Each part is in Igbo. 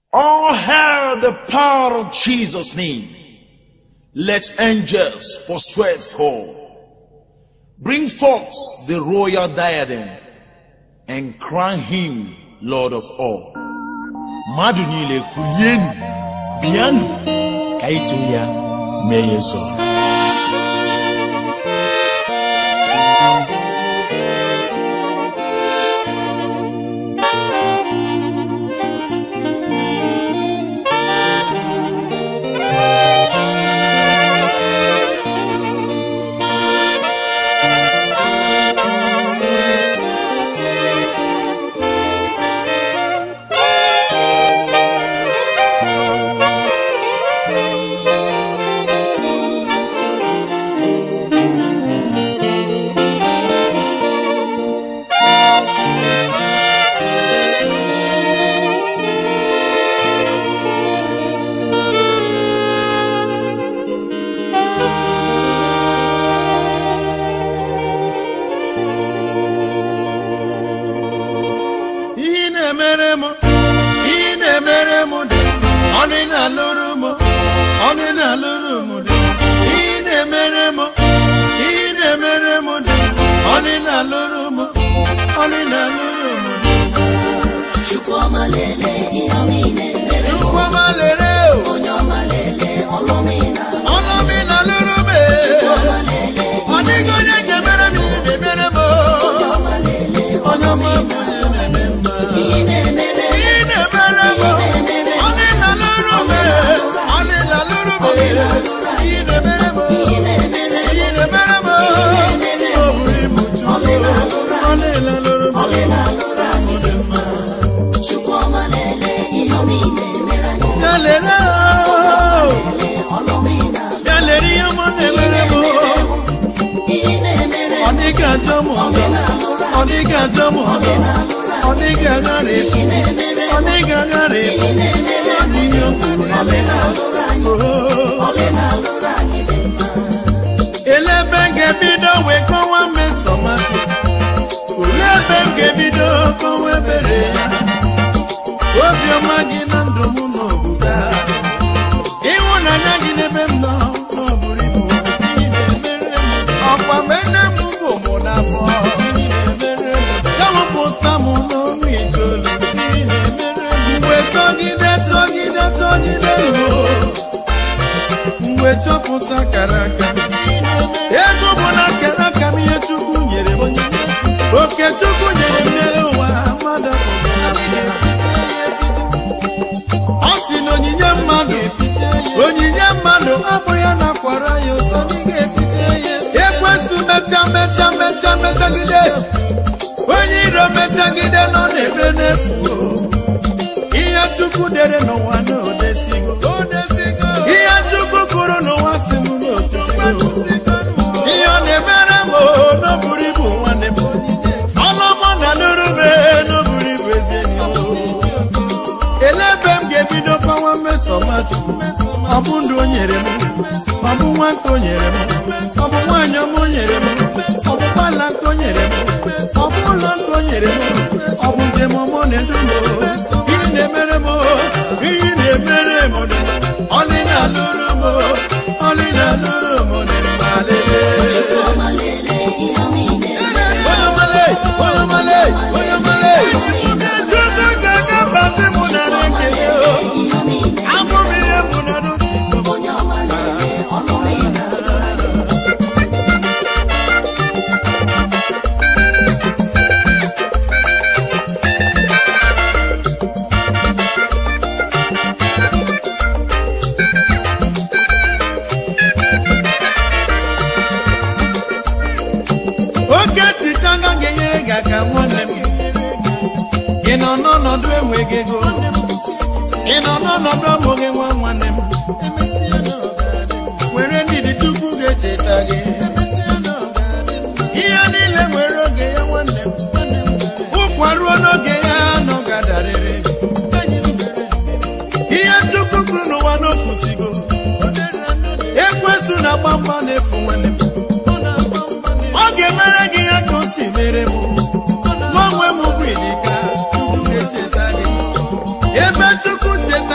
All hail the power of Jesus' name. Let angels prostrate fall. Bring forth the royal diadem and crown him Lord of all. Mmadụ niile kulienu, bịanụ ka ito ya mee ya nsọ. ihe ị na-emere m ihe ị na-emere m dị ọnụ ị na-alụrụ m ọnụ ị na-alụrụ m dị ihe ị na-emere m ihe ị na-emere m dị ọnụ ị na-alụrụ m ọnụ ị na-alụrụ m dị Chukwuma lele ihe ọma ị na-emere m. Chukwuma lere o Onye ọma lele ọlụ ọma ị na-alụ. ọnụ m ị na-alụrụ m Chukwuma lele ọ dịghị onye ga-emere m ihe ị na-emere m onye ọma lele onye ọma bụ onye na-eme mma ihe ị na-emere m. ihe ị na-emere m ọnụ ị na-alụrụ m ọnụ ị na-alụrụ m ihe ị na-emere m Ihe ị na-emere m. ihe ị na-emere m ọ bụrụ ibu Chukwu ọ na-elalụrụ m Ọlị na-alụrụ anyị dị mma. Chukwuma lele ihe ọma ị na-emere anyị. ya lere o, Lele ọlụ ọma ị na-alụ. ya lere ihe ọma na-emere m Ihe ị na-emere ọ m. dịghị ajọ m ọzọ ọ dịghị ajọ m ọzọ ọ dịghị agharị Ihe ị na-emere m. ọ dịghị agharị Ihe ị na-emere ọ m. dịghị okpuru Ọlị na-alụrụ anyị. Oh. Ọlị na-alụrụ anyị dị mma. ele ebe m ga-ebido wee kọwa mmesomatụ olee ebe m ga-ebido kọwa ebere ya obiọma gị na ndụ m n'obuga ịhụnanya gị n'ebe m nọ n'ọbụrụ ibu Ị na-emere m. ọkwa mgbe nne m bụ mụ n'afọ Ị na-emere m. ya mụpụta m n'ọnwa itoolu Ị na-emere m. mgbe tọgide tọgide tọgide ruo mgbe chọpụta kara aka ego bụ na kara aka m ihe chukwu nyere m oke chukwu nyere m n'elu ụwa mmadụ ọ sị na onyinye mmadụ onyinye mmadụ abụ ya nakwara ya ụzọ ekwesị mecha mecha mecha mechagide onye iro mechagide nọ n'ebe n'efu ihe chukwu dere n'ụwa na odesigo ihe chukwu kwuru n'ụwa si m n'otusigo ihe ọ na-emere m o, n'oburu ibu nwanne m ọlọmọ na lụrụ m e, n'oburu ibu ezi enyi m ele ebe m ga-ebido kọwa mmesomatụ ọ bụ ndụ o nyere m ọ bụ nwata o nyere m ọ bụ nwaanyị ọma o nyere m ọ bụ gbala nke o nyere m ọ bụ ụlọ nke o nyere m ọ bụ njem ọmụ na-edu m ihe na-emere m ihe na-emere m ọlị na-alụrụ m ọlị na-alụrụ m dị mma lele Chukwuma lele ihe ọma ị na-emere m. onye ọmale onye ọmale onye ọmale chukwu ga-aga batị mụ na ekele o Ihe ọma ị na-emere m. abụ m ihe bụ na n'ụtụtụ Onye ọma lele ọlụ ọma ị na-alụ. oge ticha nga ga-enyere gị aka nwanne m ị nọ n'ọnọdụ enweghị ego ị nọ n'ọnọdụ ọmụghị nwa nwanne m were ndidi chukwu ga-echeta gị ihe niile nwere oge ya nwanne m ụkwa ruo n'oge ya nọ gadarịrị ihe chukwu kwuru n'ụwa n'okwusigo ekwesu na gbamgba na-efu nwanne m ọ ga-emere gị ya ka o si mere m nwa onwe m bụ ilika Chukwu ga-echeta gị ebe chukwu cheta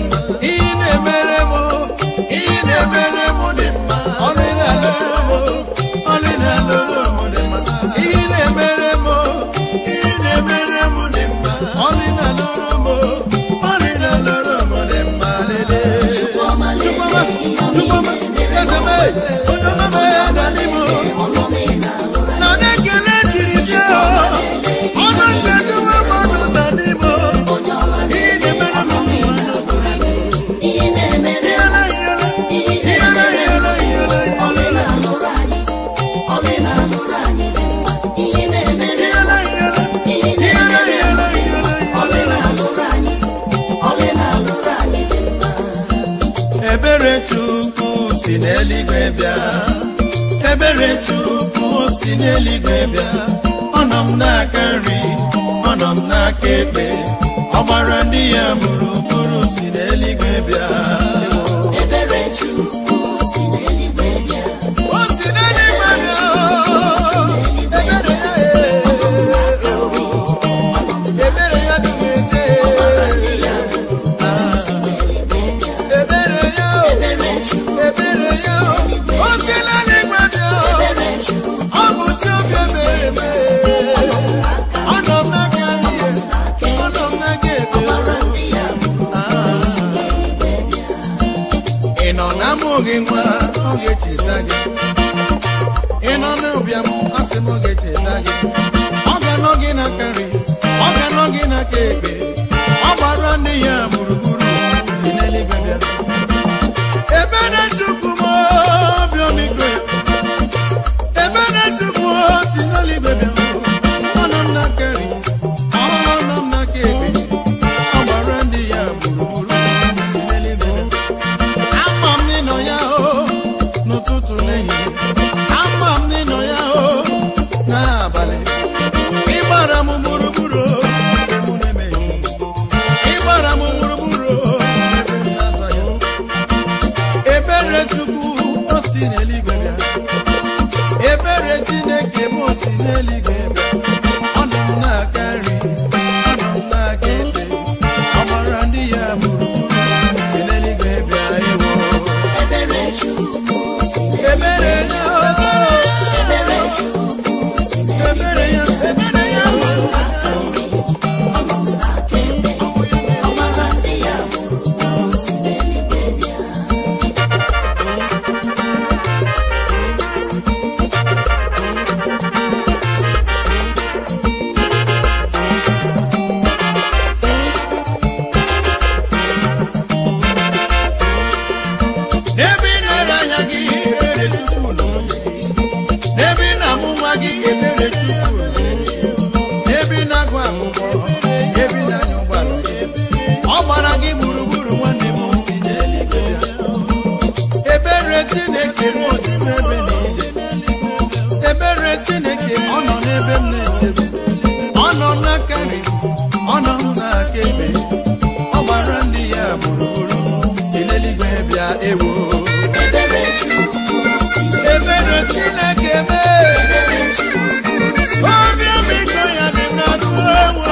mma ihe na-emere m ihe na-emere m dị mma ọlị na-alụrụ m ọlị na-alụrụ m dị mma ihe na-emere m ihe na-emere m dị mma ọlị na-alụrụ m ọlị na-alụrụ m dị mma lele Chukwuma lele Chukwuma, ihe ọma Chukwuma, ị na-emere eze m, onye ọma m ya dali m ọlọma ị na-alụrụ na na-ekele jiri jee ọnụ nkedowe mmadụ na n'ime onye ọma ihe na-emere m ihe na-emere ihe na-emere ọlị na-alụrụ anyị ọlị na-alụrụ anyị dị mma ihe na-emere ihe na-emere ọlị na-alụrụ anyị ọlị na-alụrụ anyị dị mma ebere chukwu si n'eluigwe bịa ebere chukwu si n'eluigwe bịa ọ nọ m n'aka nri ọ nọ m n'aka ekpe ọ gbara ndị ya gburugburu si n'eluigwe bịa ebere Chukwu si n'eluigwe bịa o si n'eluigwe bịa ebere ya ebere ya dị m ete ebere ya ebere Chukwu ebere ya o si n'eluigwe bịa ebere Chukwu ọ bụ si obi ebere eme ọ nọ m n'aka nri ya ọ nọ m n'aka ekpe gbara ndị ya ị nọ na amụghị nwa ọ ga-echeta gị ị nọ n'ụbịam asị m ọ ga-echeta gị ọ ga-anọ gị n'aka nri ọ ga-anọ gị n'aka ekpe ọ gbara ndị ya gburugburu si n'eluigwe bịa ebere chukwu m obi omikwe ebere chukwu si n'eluigwe bịa ọ nọ m n'aka nri ọ nọ m n'aka ekpe ọ gbara ndị ya gburugburu si n'eluigwe bịa ama m n'ịnọ ya o n'ụtụtụ n'ehihie ama m n'ịnọ ya o n'abalị ịgbara m gburugburu ebe mụ na-emeghị ịgbara m gburugburu ebe m na-azọ ya ebere chukwu o si n'eluigwe bịa ebere chineke m o si n'eluigwe bịa ọ nọ m n'aka nri ọ nọ m n'aka ekpe ọ gbara ndị ya gburugburu si n'eluigwe bịa ewo ebere Chukwu si ebere ya ebere Chukwu ebere ya ebere ya n'aka ekpe ọ gbara ndị ya gburugburu si n'eluigwe bịa n'ebe ị na-ere anya gị ebere chukwu nọ n'ebe ị na-amụ nwa gị ebere chukwu nọ n'ebe ị na-agụ akwụkwọ ebe ị na-anya ụgbọala ọ gbara gị gburugburu nwanne m si n'eluigwe bịa. ebere chineke m otu m ebe na-eze ebere chineke ọ nọ n'ebe m na-eze ọ nọ n'aka nri ọ nọ n'aka ekpe ọ gbara ndị ya gburugburu si n'eluigwe bịa ewo ebere Chukwu si ebere chineke mee ebere Chukwu obi ọmịiko ya dị na ruo ewo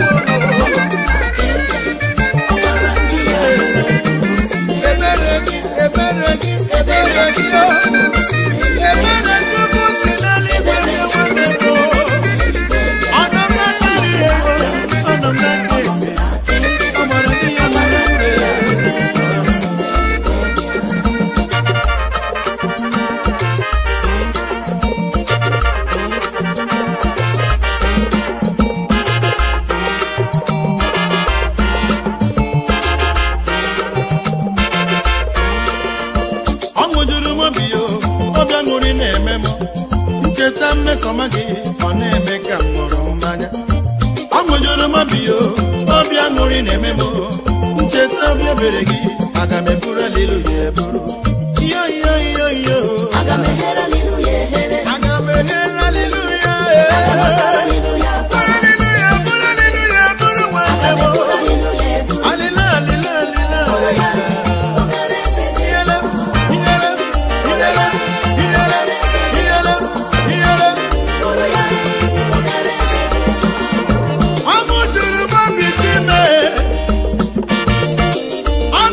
ọ gbara ndị ya gburugburu si ebere gị ebere gị ebere gị o ebere chukwu si n'eluigwe bịa nwanne m o. ọ nọ m n'aka nri ewo ọ nọ m n'aka ekpe ọ gbara ndị ya gburugburu ọṅụ juru m obi yo obi aṅụrị na-eme m ncheta mmesọma gị ọ na-eme ka m ṅụrụ mmanya ọṅụ juru m obi yo obi aṅụrị na-eme m ncheta obi ebere gị aga m eburu alilu ya eburu yo yo yo yo aga m ehere alilu ya ehere aga m ehere alilu ya alilu ya buru alilu ya buru alilu ya buru nwanne m eburu alilu ya eburu alilu alilu alilu obere eze ji Iyele, iyele, iyele, iyele, iyele, iyele. bụrụ ya obere eze ji Ọmụ juru m obi ji mee. Ọ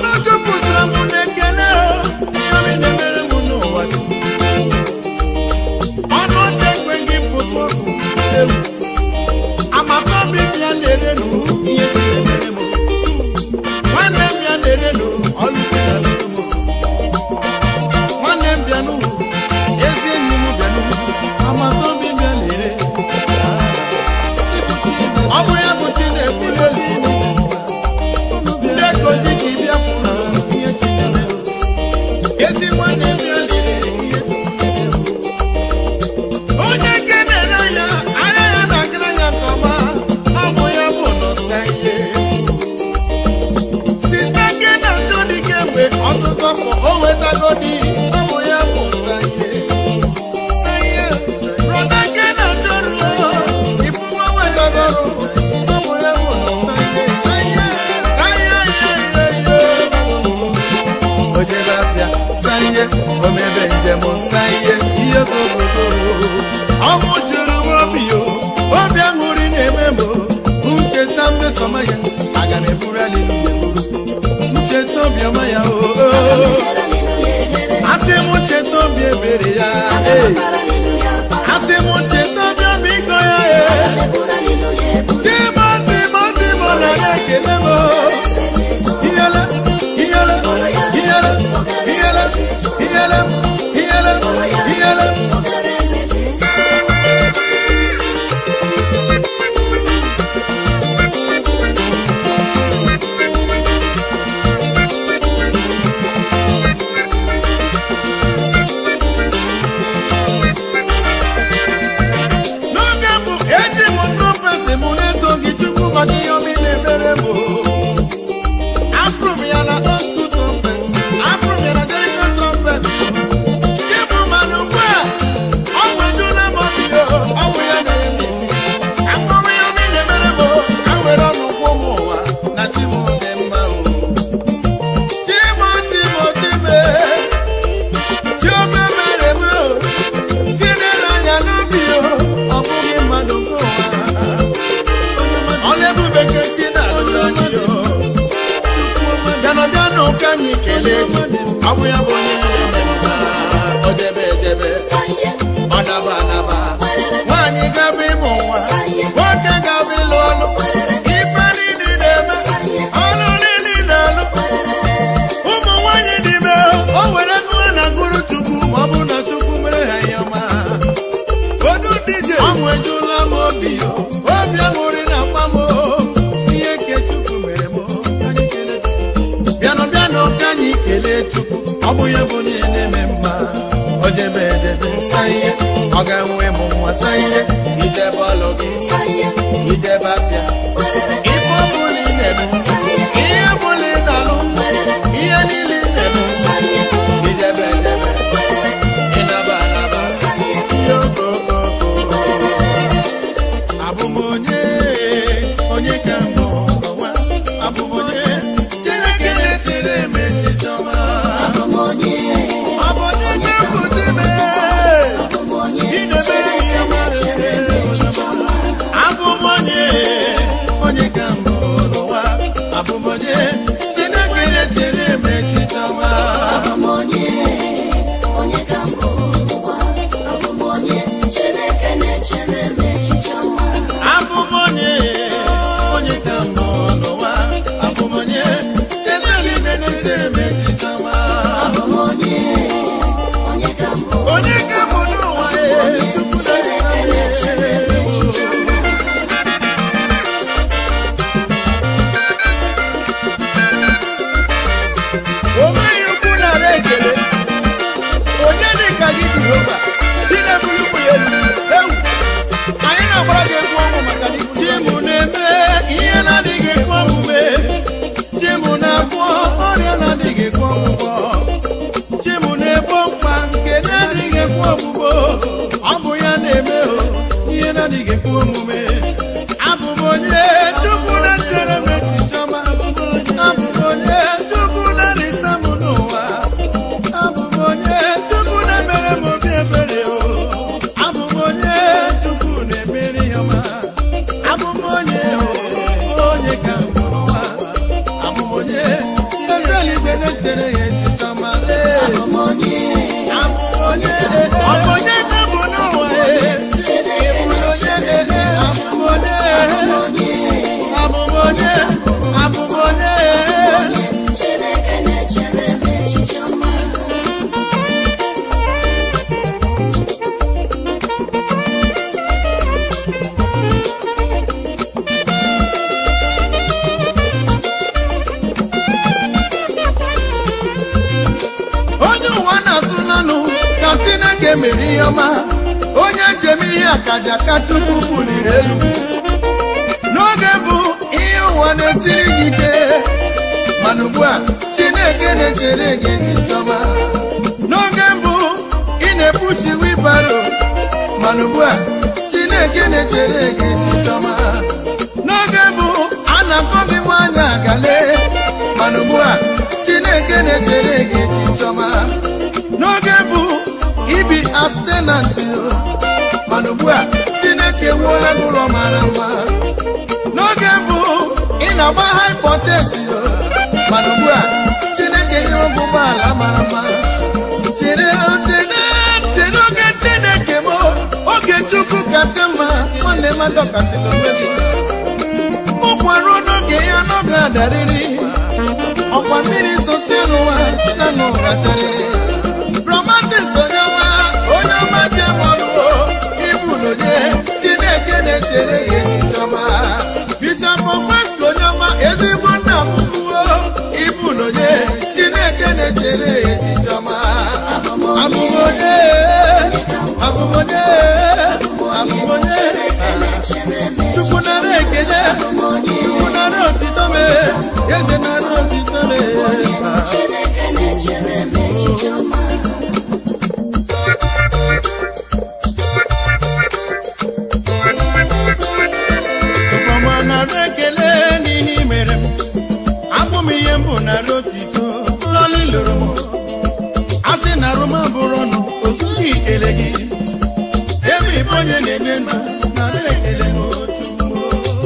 kemgbe ọtụtụ afọ o wetago di ọ bụ ya bụ sanye sanye brọda nke na-achọrụ ifu nwa wetago ọrụ ọ bụ ya bụ sanye sanye sanye ye o jere abịa sanye o mebe njem sanye ihe gogogo ọnwụ juru m obi o obi aṅụrị na-eme m o. ncheta mmesoma ya aga m eburu aliluya eburu ncheta obiọma ya o asị m ncheta obi ebere ya ee. asị m ncheta obi obi ịkọ ya ee. timo timo timo na na-ekele m o. iyele iyele iyele iyele iyele iyele iyele n'oge mbụ eji m trumpet m na-eto gị chukwu maka ihe ọma ị na-emere m o. afụrụ m ya na otu trumpet afụrụ m ya na jeriko trumpet chibụ mana ugbu a ọ nwejula m obi o ọ bụ ya mere m isi akpọrọ ya ọma ị na-emere m o ka m were ọnụ kwụ m ụwa na chi m dị mma o chimo chimo chime chiome mere m o tinyere anya n'obi o ọ bụghị mmadụ nke ụwa ọ na-ebube nke chi na-alụrụ anyị o bịanụ bịanụ ka anyị kelee gị ọ bụ ya bụ onye na-eme mma o debe edebe ọ naba anaba nwaanyị gaba ịmụ nwa nwoke gaba ịlụ ọlụ ife niile na-eme ọlụ niile na-alụ ụmụ nwaanyị dị ime o were gụọ na gụrụ chukwu ma ọ bụ na chukwu mere ha ihe ọma odu dije ọnwụ ejula m obi o obi aṅụrị na akpa m o ihe nke chukwu mere m o ka anyị kelee Chukwu. bịanụ bịanụ ka anyị kelee chukwu ọ bụ ya bụ onye na-eme mma o jebe ejebe sa ihe ọ ga-enwe m nwa sa ihe idebe ọlụ gị idebe afịa ife ọ bụla ị na-eme ihe ọbụla ị na-alụ ihe niile ị na-eme idebe edebe ịnaba anaba ihe okokoko abụ m onye onye ka mbụ n'ụwa abụ m onye chineke na-echere m echiche ọma ọ bụ onye na-epụta ime idebere ihe ọma chere m echiche ọma abụ m onye onye ka mbụ n'ụwa abụ m onye chineke na-echere m echiche ọma abụ m onye onye ka mbụ n'ụwa abụ m onye chineke na-echere m echiche ọma onye ka mbụ n'ụwa ee tupu na-echere m echiche ọma onweghị ukwu nara ekele onye dị ka gị jehova chinebulukwu ya elu ewu anyị na-agbara gị egwu ọnwụ maka na chimu na-eme ihe na-adịghị ekwe omume chimu na-agwọ ọrịa na-adịghị ekwe ọgwụgwọ chimu na-ebo mkpa nke na-adịghị ekwe ọgwụgwọ ọ bụ ya na-eme o ihe na-adịghị ekwe omume abụ m onye chukwu na-echere m echiche ọma abụ m onye chukwu na-alịsa m n'ụwa abụ m onye chukwu na-emere m obi ebere o abụ m onye chukwu na-emere ya ọma abụ m onye o, onye ka m bụ n'ụwa abụ m onye ezeligwe na-echere ya echiche ọma ee. abụ m onye ọ bụ onye ka bụ n'ụwa ee. Ị bụ onye ee, abụ m onye abụ m onye abụ m onye onye ụwa na-atụ n'anụ ka chineke mere ihe ọma onye jem ihe akaja ka chukwu buliri elu n'oge bụ ihe ụwa na-esiri gị ike mana ugbu a chineke na-echere gị echiche ọma n'oge mbụ ị na-ebuchi wibaro mana ugbu a chineke na-echere gị echiche ọma n'oge mbụ a na-akpọ gị nwaanyị agale mana ugbu a chineke na-echere gị echiche ọma n'oge mbụ ibi astenanti mana ugbu a chineke wuola gị ụlọ mara mma n'oge mbụ ị na-agba haipotesi mana ugbu a chineke nyere gị ụgbọala mara mma chere chere chere oge chineke m oge chukwu kacha mma nwanne m adọkasịta onwe gị ụkwa ruo n'oge ya n'oge adarịrị ọkwa mmiri sosie n'ụwa na n'ụgacharịrị romantis onye ọma onye ọma jemọlụo ibu n'onye chineke na-echere ya echiche ọma bishọp okwesko onye ọma ezigbo nna bụbuo ibu n'onye chineke na-echere ya echiche ọma abụmonye abụmonye abụmonye chukwu nara ekele chukwu nara otito mee eze nara otito mee Chineke na-echere m echiche ọma Ọma nara ekele n'ihe i mere m abụ m ihe mbụ nara otito lọlị lụrụ m a sị na arụma bụrụ ọnụ ozughị ikele gị ebe ịbụ onye na-enye ndụ nara ekele m Chukwu.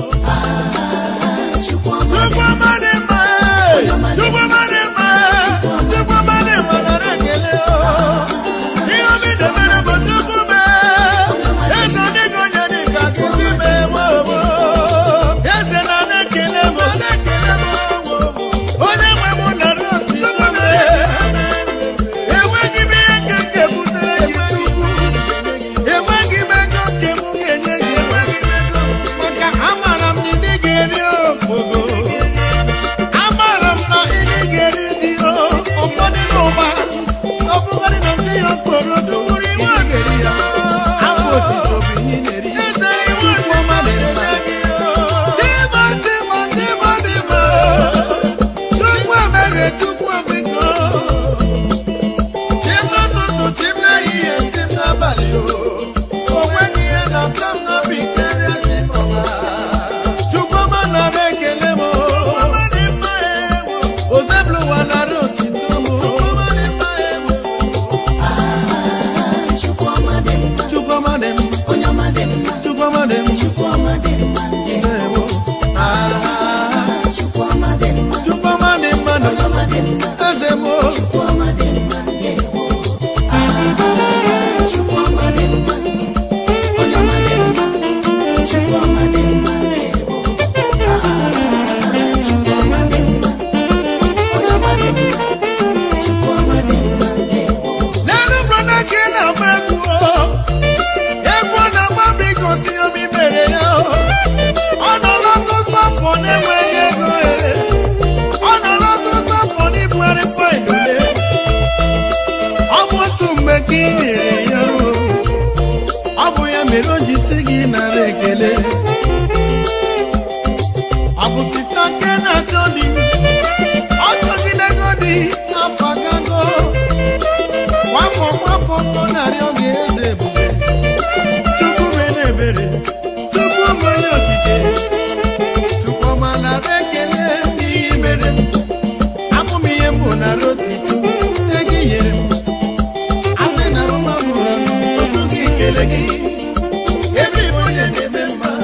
Chukwu ọma Chukwu ọma dị mma ee! Chukwu ọma dị mma ee! Chukwu ọma dị mma nara ekele o. ihe obi debere bụ Chukwu mee eze dịghị onye dị ka gị dị mee nwa ogbo eze na na-ekele m na-ekele m onye nwe m nara otito mee enweghị m ihe nke nke butere gị Chukwu enweghị m ego nke m ga-enye gị enweghị m ego maka amara m na ị ga-eri okpogo amara m na ị ga-eri ji o ụfọdụ n'ụba ọ bụgodị na ndị ya okporo tukwuru iwe ogeri ya afọ otito bụ ihe ị na-eri ezere iwe Chukwu ọma na-eme gị Tima, tima, tima, tima. Chukwu emere, Chukwu omiko. Tim n'ụtụtụ, tim n'ehihie, tim n'abalị o. O nweghị ihe na-atọ m n'obi karịa tim ọma. Chukwu ọma nara ekele m o. Ozebụlụwa nara otito m o. Chukwu ọma dị mma Chukwu ọma dị m, onye ọma dị mma Chukwu ọma dị m. Chukwu ọma dị mma ndewo Ndewo. Ah, Chukwu ọma dị mma Chukwu ọma dị mma nọ onye ọma dị mma eze m o. Chukwu ọma dị mma ndewo Chukwu ọma dị mma onye ọma dị mma Chukwu ọma dị mma ndewo Chukwu ọma dị mma onye ọma dị mma Chukwu ọma dị mma ndewo n'elu brọda ka ị na-agba egwu o. egwu ọ na-agba bụ igosi omi mere ya o. ọ nọrọ ọtụtụ afọ na-enweghị ego e. ọ nọrọ ọtụtụ afọ n'ibugharị faịlụ le ọ bụ otu mgbe ka ị nyere ya o. ọ bụ ya mere o ji si gị nara ekele ọ bụ sista nke na-achọ di ọ chọgidego di afọ agago nwafọ nwafọ ọ na-arịọ gị eze ebube chukwu mere ebere chukwu bụ onye okike chukwu ọma nara ekele n'ihe i mere m abụ m ihe mbụ nara otito ego i nyere m asị na rụma bụrụ ọnụ otu gị kele gị ebe ịbụ onye na-eme mma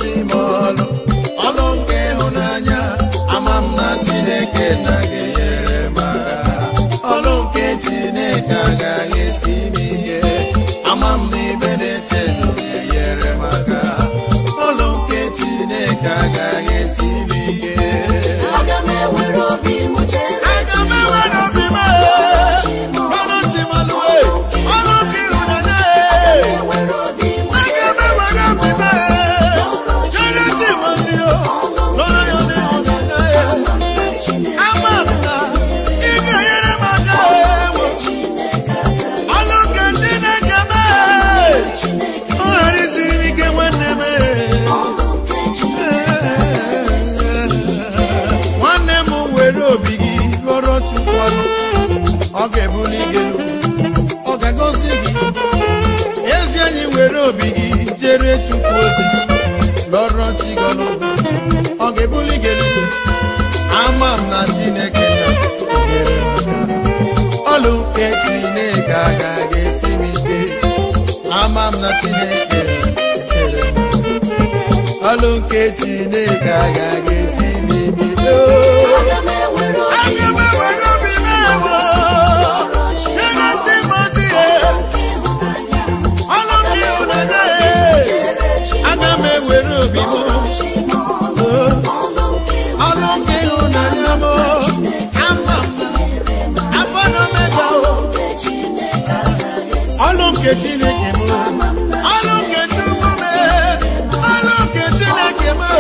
m ọlụ ọlụ nke ịhụnanya ama m na chineke na ga-enyere m aka ọlụ nke chineke agaghị esi m ike ama m na ibe na-eche na ọ ga-enyere m aka ọlụ nke chineke agaghị esi m ike aga m ewere obi m chere aga m enwere obi m ọlụ ntị m alụwe ọlụ nke ịhụnanya ewere obi m aga m enwere obi m chere ntị m ozi o lọrọ ya n'ịhụnanya ya na Chineke ama m na ị ga-enyere m aka ewo Chineke agaghị ọlụ nke chineke mee Chineke ọ ghara isiri m ike nwanne m ọlụ nke Chineke nwanne m were obi gị lụrụ chukwu ọnụ ọ ga-ebuli gị elu ọ ga-agọzi gị ezi enyi were obi gị jere chukwu ozi lụrụ chi gị ọnụ ọ ga-ebuli gị elu ama m na chineke na-enyere m aka. ọlụ nke chineke agaghị esi m ike ama m na chineke na-enyere m aka. ọlụ nke chineke agaghị esi m ike aga m ewere obi aga m ewere obi m ewo chere ntị m ozi ya ịhụnanya ọlụ nke ịhụnanya ya chere Chineke aga m ewere obi m ọlụ nke ọlụ nke ịhụnanya m ama m na afọ na omega o Chineke agaghị esi ọlụ nke chineke m ọlụ nke chukwu m ọlụ nke chineke m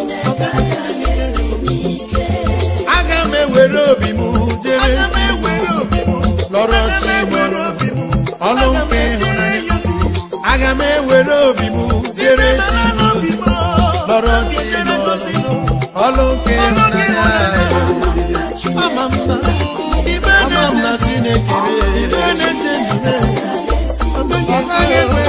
aga m ewere obi m jere lọrọ chi m ọlụ nke ịhụnanya aga m ewere obi m jere chi m lọrọ chi m ọlụ nke ịhụnanya ama m na ibe ama m na chineke ibe na-eche ndụ ọ gaghị ekwe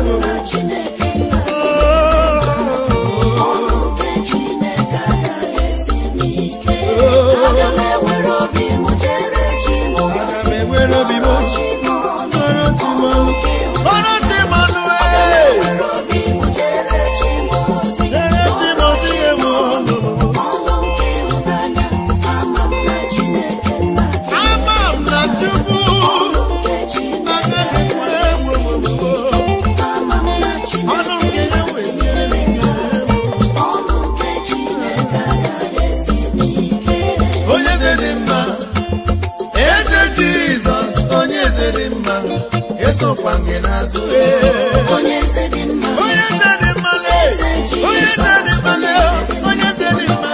aga m ewere obi m chere chi m aga m ewere obi m lọrọ chi m lọrọ chi m ọnụ ee were obi m chere chi m ozi lere chi m ozi ewu ọlụ nke ịhụnanya ama m na Chineke nna gị ama m na chukwu nke Chineke agaghị ekwe ewu ama m na Chineke ọnụ nke ya wesiere m ike ọlụ nke Chineke agaghị esi m ike onye eze dị mma eze jizọs onye eze dị mma esokwa gị n'azụ onye eze dị mma onye eze dị mma lee onye eze dị mma lee onye eze dị mma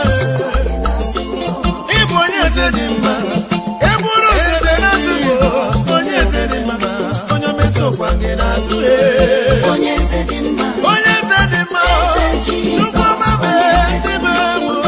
ịbụ onye eze dị mma eburu eze n'azụ jizọs onye eze dị mma onye omesokwa gị n'azụ onye eze dị mma onye eze dị mma chukwu ọma mee ezi m egwu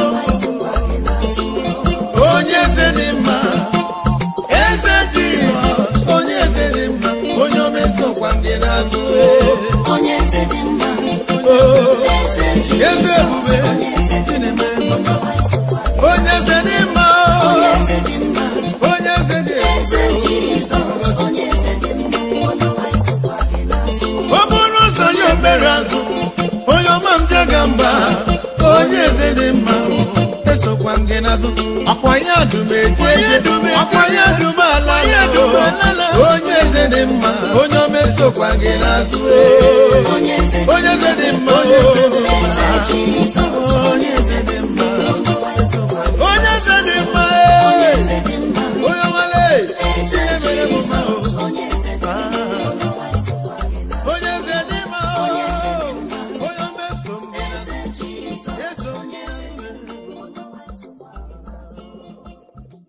onye eze dị mma eze jizọs onye eze dị mma onye omesokwa gị n'azụ onye eze dị mma Oh, eze eze Jizọs ebube onye eze dị Chineme mma mama. onye eze dị mma onye eze dị mma onye eze dị eze Jizọs onye eze dị mma onye ọma isokwa gị n'azụ ọ bụrụ ụzọ ya obere azụ onye ọma m jega mba onye eze dị mma esokwa m gị n'azụ akwa ya dum eje eje akwa ya dum ala ya onye eze dị mma onye ọma esokwa gị n'azụ onye eze dị onye eze dị mma onye eze dị mma eze Jizọs onye eze dị mma onye ọma isokwa gị onye eze dị mma onye eze dị mma onye ọmale eze ihe mere m mma o. Jizọs onye eze dị mma onye ọma isokwa gị n'azụ onye eze dị mma o. Onye eze dị mma. onye ọma eso m gị n'azụ. eze Jizọs Eso m onye gị eze dị n'azụ. mma onye ọma isokwa gị n'azụ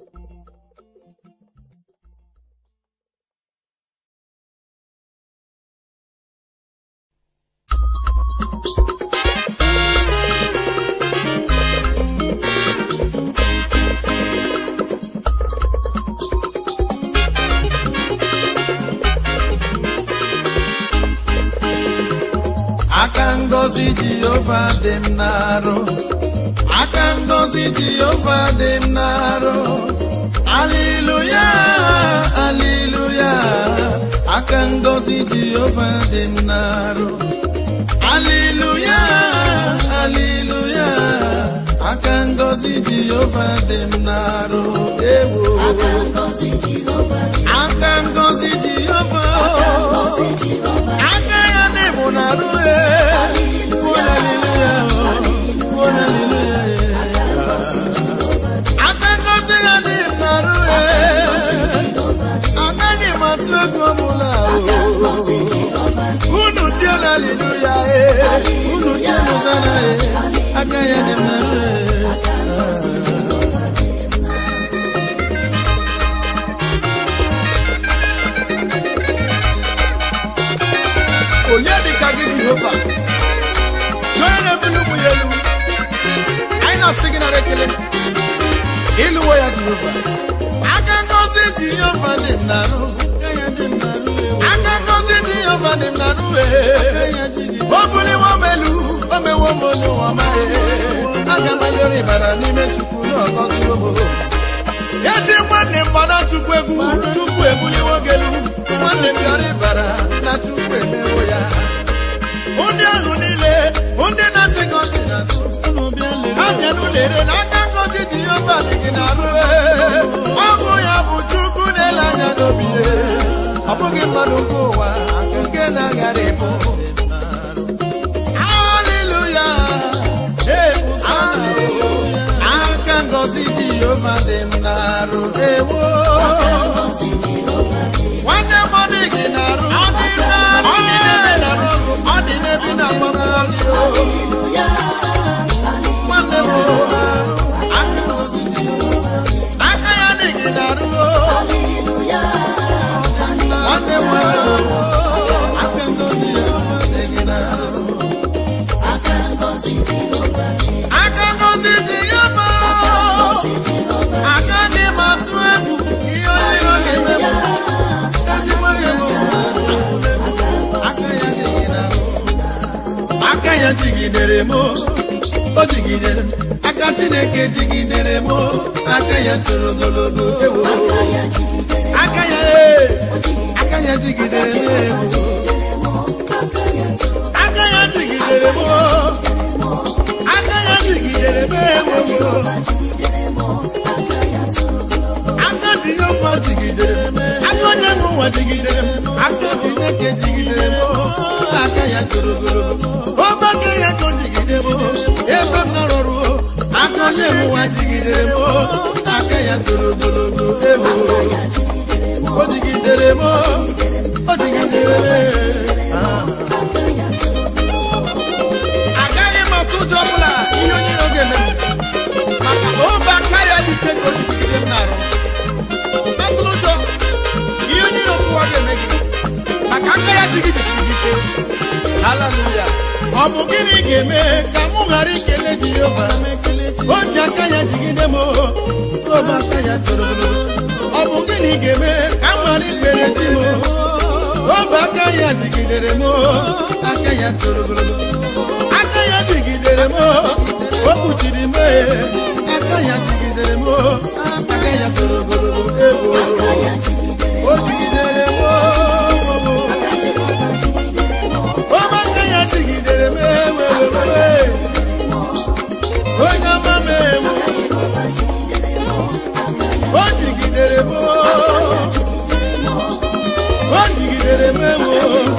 aka ngozi jehova dị m n'arụ aka ngozi jehova dị m n'arụ aliluya aliluya aka ngozi jehova dị m n'arụ Haleluya, haleluya. Aka ngozi Jehova dị m n'arụ ewo. aka ngozi Jehova dị Aka ngozi Jehova. ngozi Jehova Aka ya dị m n'arụ e. Oh, haleluya, oh, haleluya. Aka ngozi ya dị m n'arụ e. Anaghị m atụ ego ọbụla o. unu tiela haleluya e unu tiela zara e aka ya dị m n'arụ e onye dịka gị jehova onye na-ebuli ụmụ ya elu anyị na-asị gị nara ekele ịlụwo ya jehova aka ngozi jehova dị m n'arụ aka ngozi jehova dị m n'arụ e o buliwo m elu o mewo m onye ụwa mara aga m ayọrọ ịbara n'ime chukwu na ọgọziwo m ezi nwanne m gbara chukwu egwu chukwu ebuliwo gị elu nwanne m bịara ịbara na chukwu emewo ya ndị ahụ niile ndị na-achị gị ọchị n'azụ ha bịara lere na aka ngozi jehova dị gị n'arụ ọ bụ ya bụ chukwu na-ele anya n'obi ya ọ bụghị mmadụ nke ụwa nke na-aghara ịbụ haleluya aka ngozi jehova dị m n'arụ ewo nwanne m ọ dị gị n'arụ ọ dị n'arụ ọ dị n'ebe na-arụ ọgụ ọ dị n'ebe na-agbapụ gị o nwanne m o, aka ngozi Jehova, aka ya dị gị n'arụ o nwanne m o, aka ngozi Jehova dị gị n'arụ aka ngozi Jehova dị aka ngozi Jehova agaghị m atụ egwu ihe onye iro ga-eme m ezigbo ihe m aka ya dị gị n'arụ aka ya jigidere m o jigidere m aka chineke jigidere m aka ya toro ogologo ewo ya jigidere aka ya ee, aka ya jigidere m ewo aka ya tụrụ aka ya jigidere m aka ya jigidere m ewo jigidere m aka ya tụrụ aka jehova jigidere m aka onye nwe ụwa jigidere m aka chineke jigidere m aka ya toro ogologo ọgbake ya ka o jigide m ebe m nọrọrụ aka onye nwe ụwa jigidere m aka ya toro ogologo ewo o jigidere m o jigidere m agaghị m atụ ụjọ ọbụla ihe onye iro ga-eme m maka obe aka ya dị ike ka o jigide m n'arụ atụrụ ụjọ ihe onye iro pụwa ga-eme gị maka aka ya jigidesiri gị ike haleluya ọ bụ gịnị ga-eme ka mụ ghara ikele jehova o ji aka ya jigide m obe aka ya toro ogologo. ọ bụ gịnị ga-eme ka m ghara ikpere di m obe aka ya jigidere m aka ya toro ogologo aka ya jigidere m o kpuchiri m aka ya jigidere m aka ya toro ogologo ewo o jigidere m ọmaka ya jigidere m ewewewe onye ọma m ewu o jigidere m o jigidere m ewu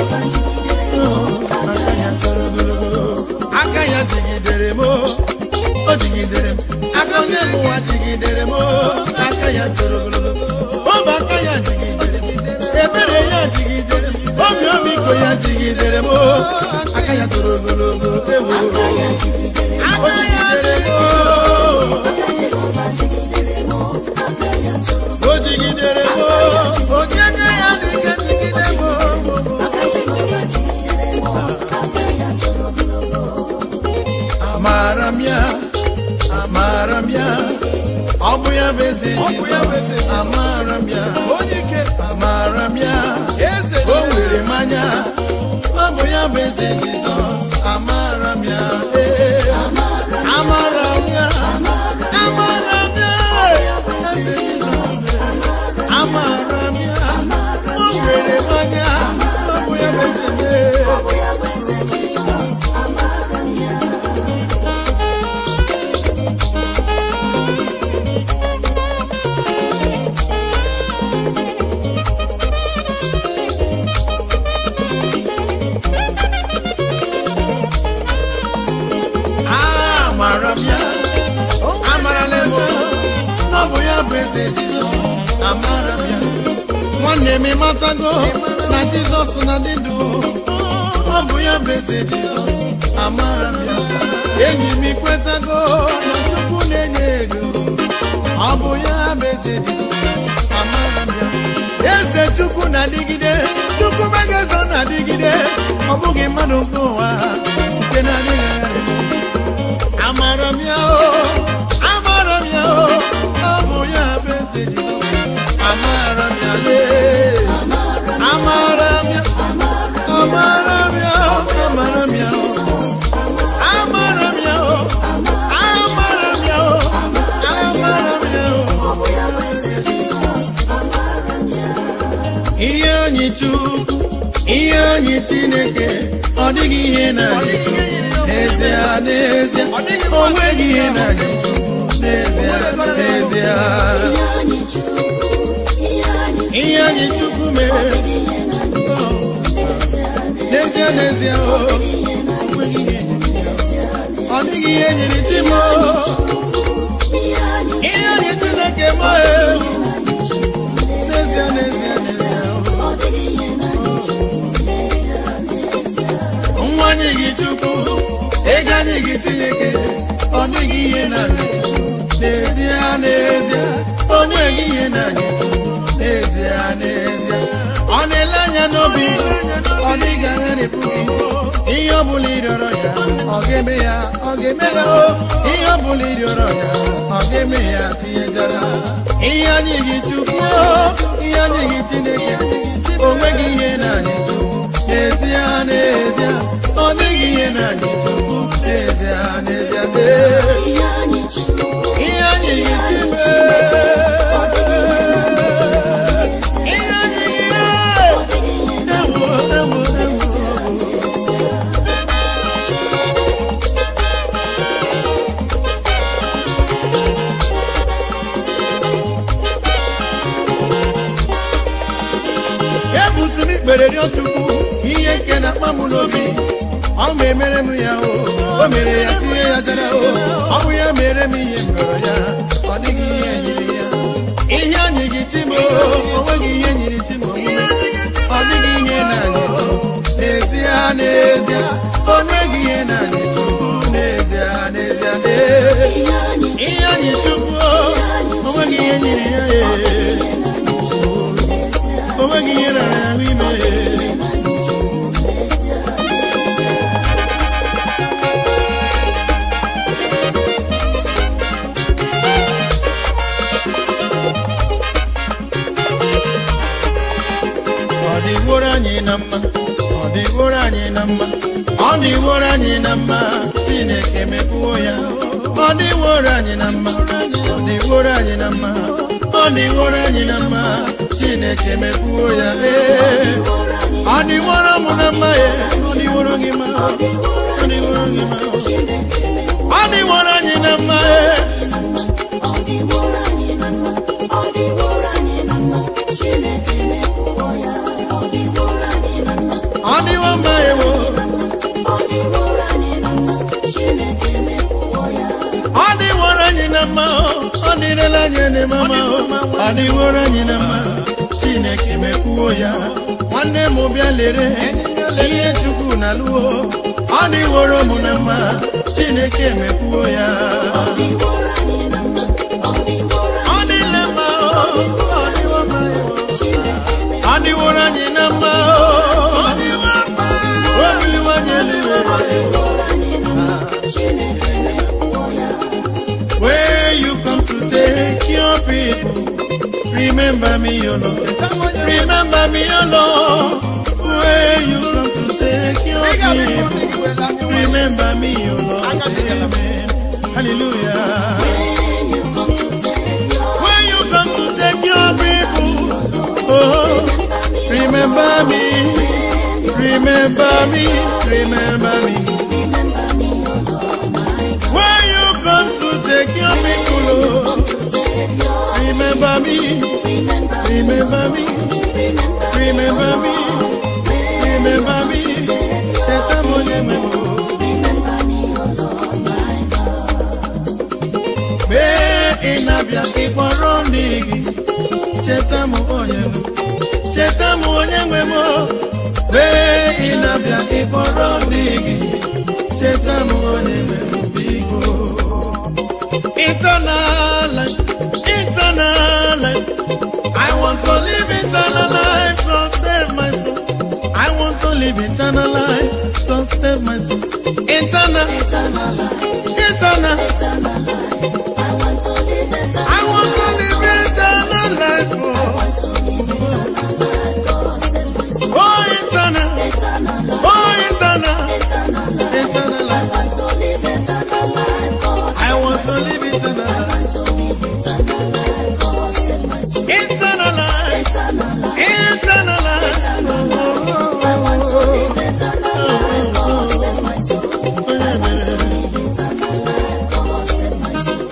aka ya toro ogologo aka ya jigidere m o jigidere m aka onye ụwa jigidere m aka ya toro ogologo ọba aka ya jigidere m ebere ya jigidere m obi ọmịiko ya jigidere m aka ya toro ogologo ewo aka ya jigidere m o jigidere m onye aka ya dị ike jigide m amara m ya amara m ya ọ bụ ya bụ eze Jizọs amara m ya onye ike amara m ya eze o nwere m anya ọ bụ ya bụ eze Jizọs amara m ya ee amara m ya amara m ya eze Jizọs amara m ya o nwere m anya ọ bụ ya bụ eze m eze jizọs amara m ya nwanne m ịmatago na jizọs na dị ndụ ọ bụ ya bụ eze jizọs amara m ya enyi m ikwetago na chukwu na-enye ego ọ bụ ya bụ eze jizọs amara m ya eze chukwu na-adịgide chukwu megazo na-adịgide ọ bụghị mmadụ nke ụwa nke na-adịghị agharị amara m ya o amara m ya o ọ bụ ya bụ eze jizọs amara m ya lee amara m ya amara m ya o amara m ya o amara m ya o amara m ya o amara m ya o ihe anyị chukwu ihe anyị chineke ọ dịghị ihe na-anyị chukwu n'ezie n'ezie o nweghị ihe na-anyị chukwu n'ezie n'ezie ihe anyị chukwu mere n'ezie n'ezie o nweghị ihe ọ dịghị ihe nyere ti m ihe anyị chineke m n'ezie n'ezie n'ezie nwa anyị gị chukwu ego anyị gị chineke ọ dịghị ihe na-anyị n'ezie n'ezie o nweghị ihe na-anyị n'ezie n'ezie ọ na-ele anya n'obi ọ dịghị agharịpụ gị ihe ọ bụla ịrịọrọ ya ọ ga-eme ya ọ ga-eme ya o ihe ọ bụla ịrịọrọ ya ọ ga-eme ya tinyejara ihe anyị gị chukwu ihe anyị gị chineke o nweghị ihe na-anyị chukwu n'ezie n'ezie ọ dịghị ihe na-anyị chukwu n'ezie n'ezie ee. ihe anyị gị chime ihe anyị gị ewo ewo ewo ebusi m ikpere rịọ chukwu ihe nke na-akpa m n'obi ọ ma emere m ya o o mere ya tinye ya jara o ọ bụ ya mere m ihe m rịọrọ ya ọ dịghị ihe nyiri ya ihe anyị gị tim o onweghị ihe nyiri tim omume ọ dịghị ihe na-anyị chukwu n'ezie n'ezie o nweghị ihe na-anyị chukwu n'ezie n'ezie ee. ihe anyị chukwu o onweghị ihe nyiri ya ee. onweghị ihe rara ahụ ime ọ dịworo anyị na mma ọ dịworo anyị na mma ọ dịworo anyị na mma chineke mekwuo ya ọ dịworo anyị na mma ọ dịworo anyị na mma ọ dịworo anyị na mma chineke mekwuo ya ee ọ dịworo mụ na mma ya ọ dịworo gị mma ọ dịworo gị mma ọ dịworo anyị na mma ee ọ dịwo mma ewo ọ dịworo anyị na mma ọ dịrela anyị na mma ọ dịworo anyị na mma chineke mekwuo ya nwanne m bịa lere ihe chukwu na lụọ ọ dịworo m na mma chineke mekwuo ya ọ dịle mma ọ dịwo mma ewo ọ dịworo anyị na mma ọ dịwo mma o biliwo anyị eluigwe Where you come to take your people, remember me, O Lord. Remember me, O Lord. Where you come to take your people, remember me, O Lord. Amen. Hallelujah. Where you come to take your people, oh, remember me, remember me, remember me. Where you come to take your people, oh, remember me, remember me, remember me, remember me. Teta monye memo. Mee na-abịa ịkpọrọ ndị gị cheta m onye nwe cheta m onye nwe m mgbe ị na-abịa ịkpọrọ ndị gị cheta m onye nwe m biko eternal life eternal life I want to live eternal life God save my soul I want to live eternal life God save my soul eternal Eternal life, eternal eternal life. I want to live eternal I want to live eternal life oh. want to live eternal life. God save my soul. Oh, eternal. Eternal life, Oh, eternal. eternal life. Eternal I life. want to live eternal life. God I want to live eternal life. want to live eternal life. God save my soul. Eternal life. Eternal life, Eternal life. eternal life. I want to live eternal life. God save my soul. I want to live eternal life. God save my soul.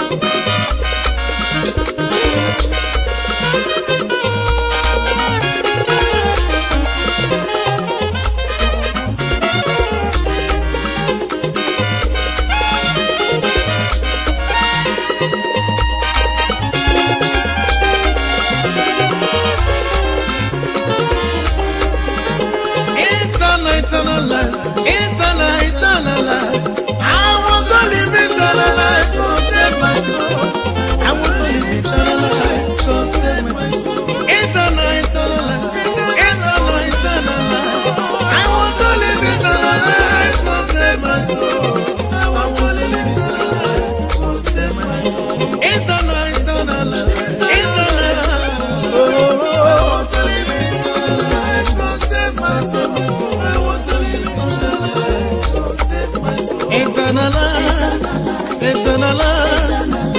Eternal, eternal life. Eternal, eternal life. I want to live eternal life. God save my soul. I want to live eternal life. God save my soul. Eternal, eternal life. Eternal, eternal life. I want to live eternal life. God save my soul. I want to live eternal life. God save my soul. Eternal, eternal life. Eternal. Oh, I want to live eternal life. God save my soul. I want to live eternal life. God save my soul. Eternal life. Eternal life.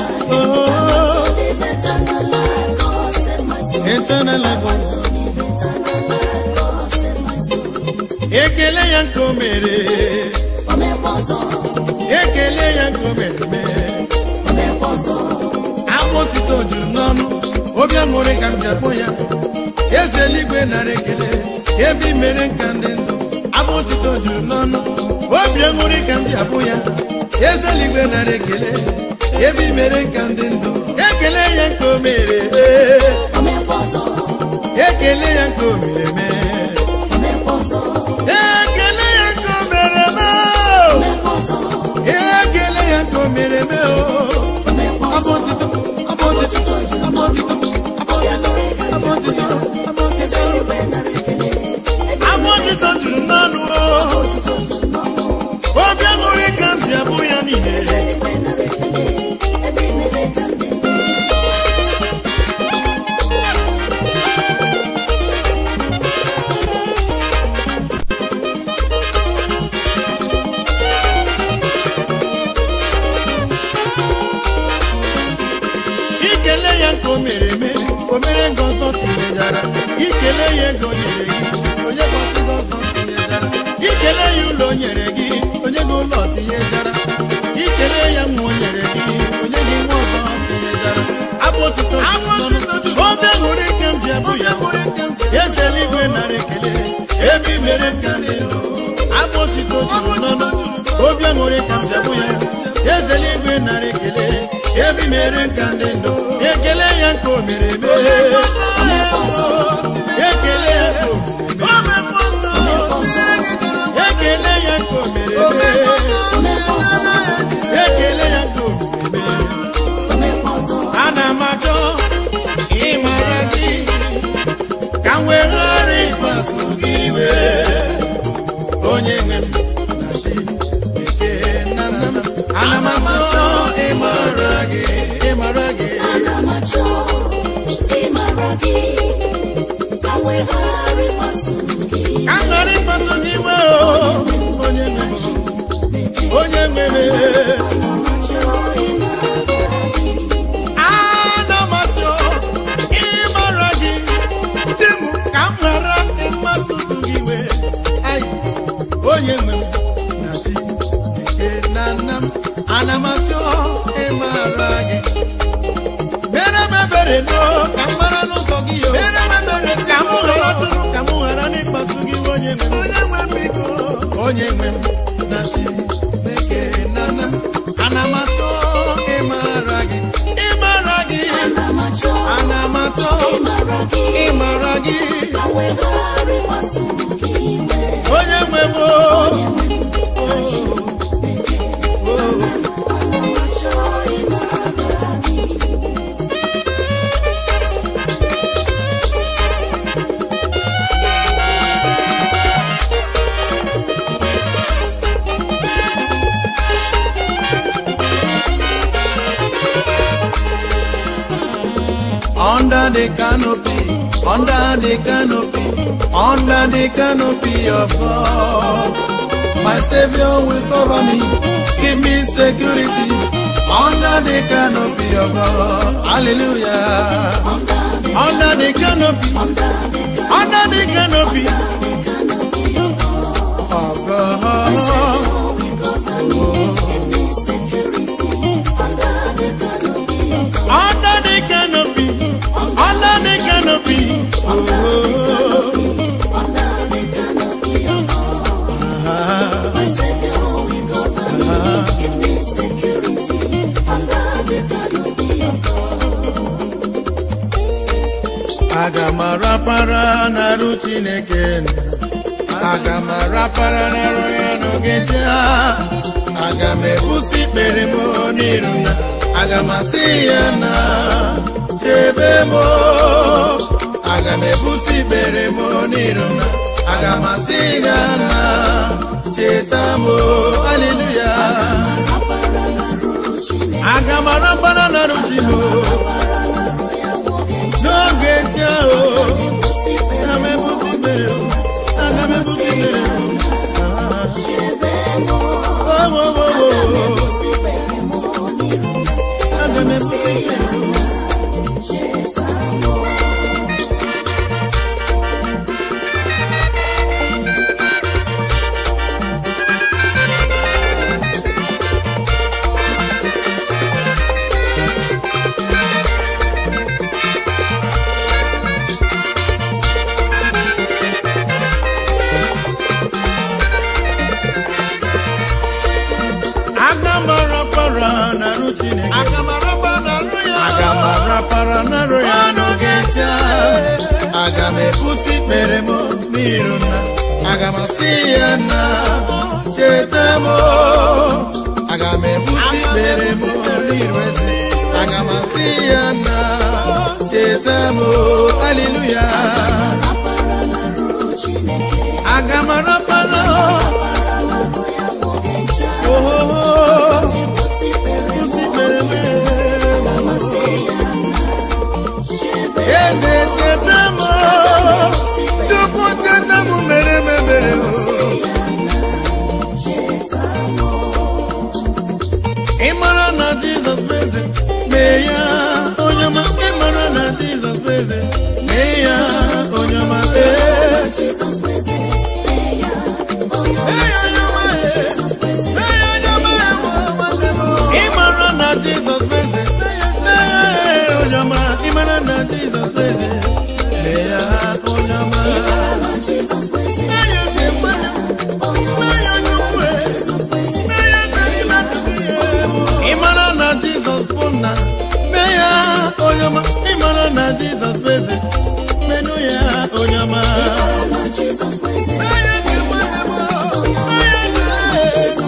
Oh, Live eternal life. God save my soul. eternal life. Live eternal life. God save my soul. Ekele ya nke o mere. Omekwa ọzọ, Ekele ya nke o mere mee. omekwa ọzọ. Akpụ otito juru m n'ọnụ. Obi aṅụrị ka m ji akpọ ya. Eze eluigwe nara ekele. Ebe i mere nka ndị ndụ. Akpụ otito juru m n'ọnụ. Obi aṅụrị ka m ji akpọ ya. Eze eluigwe nara ekele. Ebe i mere nka ndị ndụ. Ekele ya nke o mere. ee. Omekwa ọzọ, Ekele ya nke o mere mee. omekwa ọzọ, Ekele ya nke o mere mee. omekwa ọzọ, Ekele ya nke o mere mee. oo. omekwa ọzọ. Abụ otito, abụ otito, abụ otito, abụ otito, abụ otito, abụ otito. Eze eluigwe nara ekele. Ebe Abụ otito juru n'ọnụ o. otuto juru n'ọnụ. Obi aṅụrị ka m ji abụ ya niile. Eze eluigwe nara ekele. Ebe i mere ka ndị ndụ. Ikele ya nke o mere eme, o mere nke ọzọ tinyejara. Ikele ya ego nyere gị, onye gọzi gị ọzọ tinyejara. Ikele ya ụlọ o nyere gị, onye gị ụlọ tinyejara. Ikele ya nwa o nyere gị, onye gị nwa ọzọ tinyejara. Abụ otito obi aṅụrị ka m ji abụ ya. Eze eluigwe nara ekele, ebe i mere ka dị elu. Abụ otito juru n'ọnụ, obi aṅụrị ka m ji abụ ya. Eze eluigwe nara ekele, ebe i mere ka dị ndụ. Ekele ya nke o mere eme. Ekele ya nke o mere eme. Ekele ya nke o mere eme. Omekwa ọzọ, Ekele ya nke o mere eme. omekwa ọzọ. ana m achọ ịmara gị ka m wee ghara ịkpasu gị iwe onye nwe m na chi bekee na nna m ana m achọ ịmara gị ịmara gị Ana m achọ ịmara gị. Ka m wee ghara ịkpasu gị. ka m ghara ịkpasu gị iwe o onye nwe m onye nwe m Ana m achọ ịmara gị. ana m achọ ịmara gị si m ka m ghara ịkpasu gị iwe Ai, onye nwe m na chi eke na nna m ana m achọ ịmara gị mere m ebere no ka m mara n'ụzọ gị yo mere m ebere ka m ghara tụrụ ka m ghara n'ịkpasu gị iwe onye nwe m onye nwe m biko onye nwe m na chi eke na nna m ana m achọ ịmara gị ịmara under the canopy, under the canopy, under the canopy of God. My Savior will cover me, give me security under the canopy of God. Hallelujah. Under the canopy, under the canopy of God. Under the canopy, under the canopy. Oh, aga m arapara n'arụ Chineke nna. aga m arapara n'arụ ya n'oge taa aga m ebusi ikpere m n'iru na aga m asị ya na chebe m aga m ebusi ikpere m n'iru na aga m asị ya na cheta m aleluya aga m arapara n'arụ chi m n'oge taa o aga m ebusi ikpere m aga m ebusi ikpere m Oh, oh, oh, oh. Aga m ebusi ikpere m aga m arapara n'arụ Chineke aga m arapara n'arụ ya aga m arapara n'arụ ya n'oge taa aga m ebusi ikpere m n'iru na aga m asị ya na cheta m aga m ebusi ikpere m n'iru eze aga m asị ya na cheta m aleluya aga m arapara oh, oh, oh. Ebusi ikpere m eze cheta m chukwu cheta m mere m ebere m ị mara na jizọs bụ eze mee ya onye ọma ị mara na jizọs bụ eze mee ya onye ọma ee Ee, onye ọma, ee. Ee, onye ọma, ee, nwanne m. ị mara na jizọs bụ eze mee ya onye ọma ị mara na jizọs bụ eze mee ya onye ọma mee ya eze nwanne m. mee ya onye ukwu ee. mee ya eze n'ime ndụ gị ee. ị mara na jizọs bụ nna mee ya onye ọma ị mara na jizọs bụ eze menụ ya onye ọma mee ya eze nwanne m. mee ya eze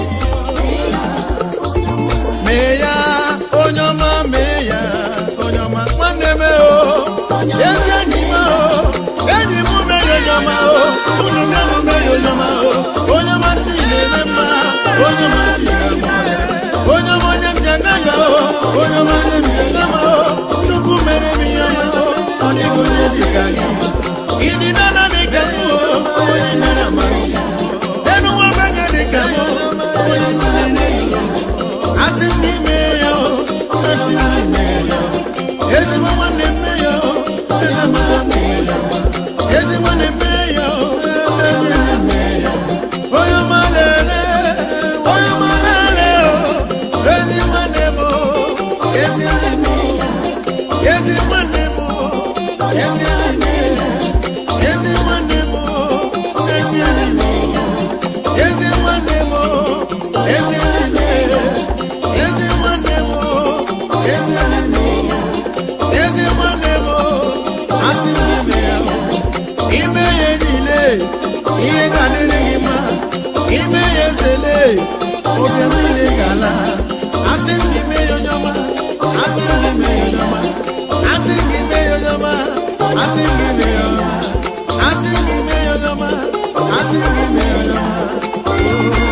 mee ya onye ọma mee ya onye ọma nwanne m o ezi enyi m o enyi m mee ya onye ọma o unu mee m mee ya onye ọma o onye ọma ntị na-eme mma onye ọma ntị na-eme mma onye ọma onye m ji aga ya o onye ọma onye m ji aga ma o chukwu mere m ihe ọma o ọ dịghị onye dị ka gị ịdị nana dị ka m o onye nyere m enu nwa ogbenye dị ka m o onye nyere m asị m n'ime ya o asị m n'ime ya o ezigbo nwanne m mee ya o ezigbo nwanne m mee ya o ezigbo nwanne m mee ya o ezigbo nwanne m mee ya o onye ọma na-ere onye ọma na-ere o ezi nwanne m o ezi nwanne m o ezi nwanne m o ezi nwanne m o ezi nwanne m o ezi nwanne m o ezi nwanne m o ezi nwanne m ezi nwanne m o ezi nwanne m ezi nwanne m asị m ime ya ime ya niile ihe ga-adịrị gị mma ime ya ezele obi m niile ga-ala asị m ime ya onye ọma asị m ime ya onye ọma asị m ime ya onye ọma asị m ime ya onye ọma asị m ime ya onye ọma asị m ime ya onye ọma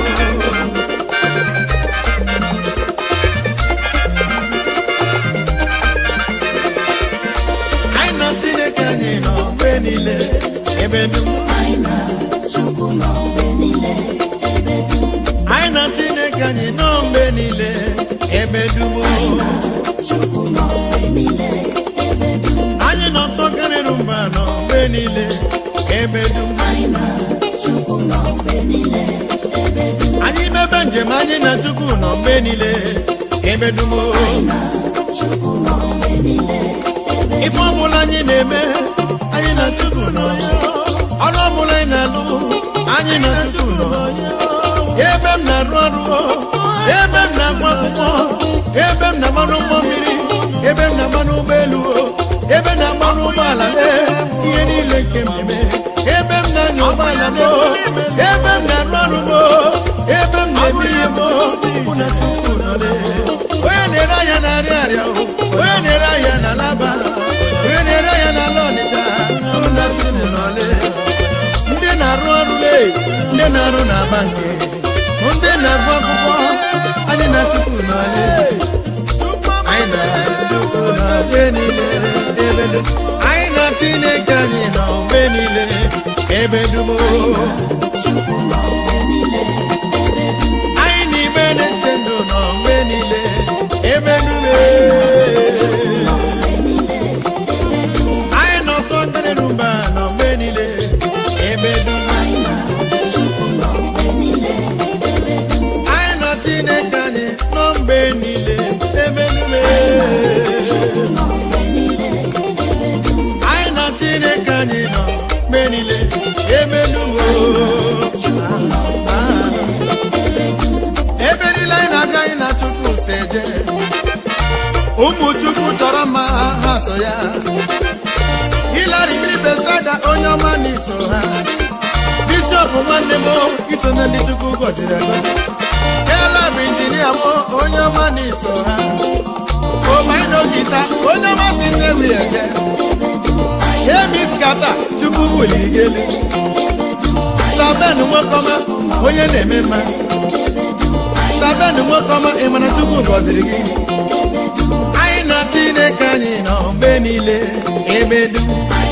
ebe dum Chukwu nọ mgbe niile ebe dum anyị nọ nsọ karịrị mba nọ mgbe niile ebe dum anyị na Chukwu nọ mgbe niile ebe dum anyị mebe njem anyị na chukwu nọ mgbe niile ebe dum anyị na Chukwu nọ mgbe niile ebe ife ọbụla anyị na-eme anyị na chukwu nọ ya ọrụ ọbụla anyị na-alụ anyị na chukwu nọ ebe m na-arụ ọrụ ebe m na-agụ akwụkwọ ebe m na-agba n'ụgbọ mmiri ebe m na-agba n'ụgbọelu ebe m na-agba n'ụgbọala lee ihe niile nke m na-eme ebe m na-anya ụgbọala do ebe m na-arụ ọrụ mo ebe m na-eme ihe mo bụ na chukwu nọ lee onye na-ere ahịa na-arịa arịa o, onye na-ere ahịa na laba onye na-ere ahịa na ala ọnịcha bụ na chukwu nọ lee ndị na-arụ ọrụ lee ndị na-arụ na bankị ndị na-agụ akwụkwọ anyị na chukwu n'ala anyị na chukwu n'ala niile ebe dum anyị na chineke anyị nọ mgbe niile ebe dum Chukwu nọ mgbe niile ebe dum anyị na igbe na-eche ndụ nọ mgbe niile ebe dum nọ mgbe niile ebe dum anyị nọ nsọ karịrị mba nọ mgbe niile ebe dum anyị na Chukwu nọ mgbe niile ebe dum anyị nọ chineke anyị nọ mgbe niile ebe dum Chukwu nọ mgbe niile ebe dum anyị na chineke anyị nọ mgbe niile ebe dum Chukwu nọ ebe niile anyị na-aga anyị na chukwu si eje ụmụ chukwu chọrọ mma ha ha so ya hilari mmiri besada onye ọma na iso ha bishọp nwanne m iso na ndị chukwu gọziri agọzi ela bụ injinia m onye ọma na iso ha omaino gita onye ọma si nnewi eje emiskata chukwu buliri gị elu saben nwekọma onye na-eme mma saben nwekọma ị mara chukwu gọziri gị anyị na chineke anyị nọ mgbe niile ebe dum